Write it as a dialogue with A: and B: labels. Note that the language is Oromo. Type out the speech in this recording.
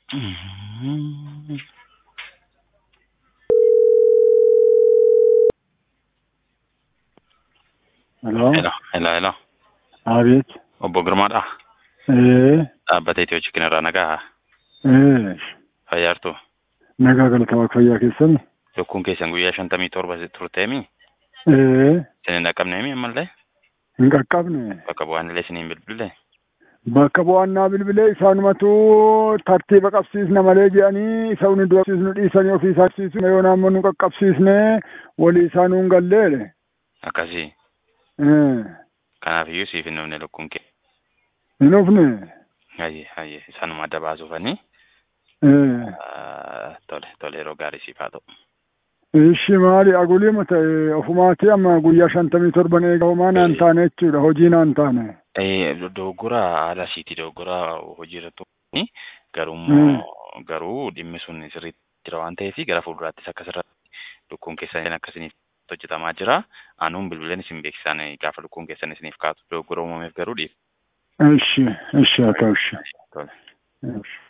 A: Mhm.
B: Hello.
A: Hello, hello, hello.
B: Abeet.
A: Obbo Girmaadha.
B: Ee.
A: Dhaabbata Itiyoo Chikin irraa nagaa
B: Ee.
A: fayyaartu.
B: Nagaa galatamaa fayyaa keessani.
A: Lukkuun keessan guyyaa shantamii torba turteemi.
B: Ee.
A: Isin hin dhaqqabneemi ammallee
B: Hin qaqqabne.
A: bakka bu'aanillee isiniin bilbille.
B: Bakka bu'aannaa bilbilee isaanumatu tartiiba qabsiisna malee jedhanii isa uni du'absiisnu dhiisanii ofii isaa qabsiisu yoo naammoo nu qaqqabsiisne walii isaa nuun galleedhe.
A: Akkasii.
B: Ee.
A: Kanaafiyyuu siif hin dhufne lukkuun kee.
B: Hin dhufne.
A: Hayyee hayyee isaanuma adda baasuufanii.
B: Ee.
A: Tole tole yeroo gaarii siif haa ta'u.
B: Ishi maali agulima ta'e ofumaati amma guyyaa shantamii torban eega homaa naan taane jechuudha hojii naan taane.
A: Dogoggora haala isiitii dogoggora hojii irratti garuu garuu dhimmi sun sirriitti jira waan ta'eef gara fuulduraattis akkasirratti lukkuun keessan akkasiniif hojjetamaa jira. Anuun bilbileen isin beeksisaan gaafa lukkuun keessan isiniif kaatu dogoggora uumameef garuu dhiif.
B: Ishi ishi haa ta'u ishi.
A: Tole.
B: Ishi.